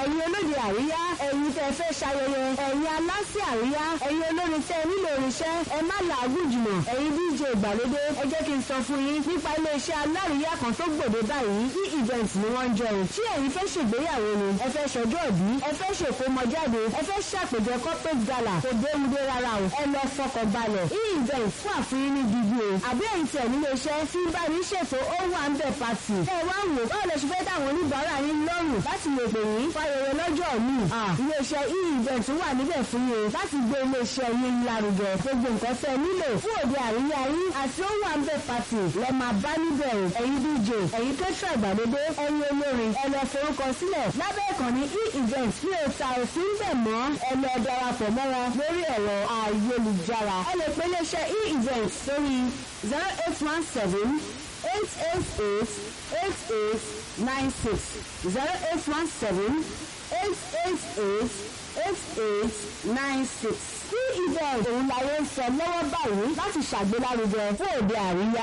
ẹ̀yin olóde àríyá ẹ̀yin tẹ́ fẹ́ ṣayẹyẹ ẹ̀yin aláṣẹ àríyá ẹ̀yin olórin tẹ́ nílò irinṣẹ́ ẹ má làágùn jùlọ ẹ̀yin dj ìgbàlódé ẹ jẹ́ kí n sọ fún yín nípa iléeṣẹ́ aláríyá kan tó gbòde báyìí e event ni wọ́n ń jọ o tí ẹ̀yin fẹ́ ṣègbéyàwó ni ẹ fẹ́ ṣọjọ́ ìbí ẹ fẹ́ ṣèkómọjáde ẹ fẹ́ ṣàpèjẹ corporate gala kò dénudé rárá o ẹ lọ fọkàn balẹ̀ e event fún àfihàn ní gidi o àbí ẹ̀yin tẹ̀ nílé iṣẹ́ tí bá ní ṣètò ó wà ń bẹ̀ pàtì ẹ wá wò báwo lè ṣe fẹ́ dáwọn oníbàárà yín lọ́rùn láti lè pè yín fayẹyẹ lọ́jọ́ mi iléeṣẹ́ e event wà níbẹ̀ fún yín láti gbé iléeṣẹ́ yín lárugẹ gbogbo nǹkan tẹ́ nílò fún òde àríyá yín àti ó wà ń bẹ̀ pàtì lẹ máa bá níbẹ̀ o ẹ̀yin dj ẹ̀yin kẹ́tọ́ ìgbàlódé ẹ̀yin olórin ẹ lọ forúkọ sílẹ̀ lábẹ́ ìkànnì e-event tí o ta òfin bẹ̀ mọ́ ẹ lọ darapọ̀ mọ́ wọn lórí ẹ̀rọ ayélujára ẹ lè pe iléeṣẹ́ e-event sórí zero eight one seven eight eight eight eight eight nine six zero eight one seven eight eight eight eight eight nine six. e-event òun làwọn ń sọ lọ́wọ́ báyìí láti ṣàgbélárugẹ fún òde àríyá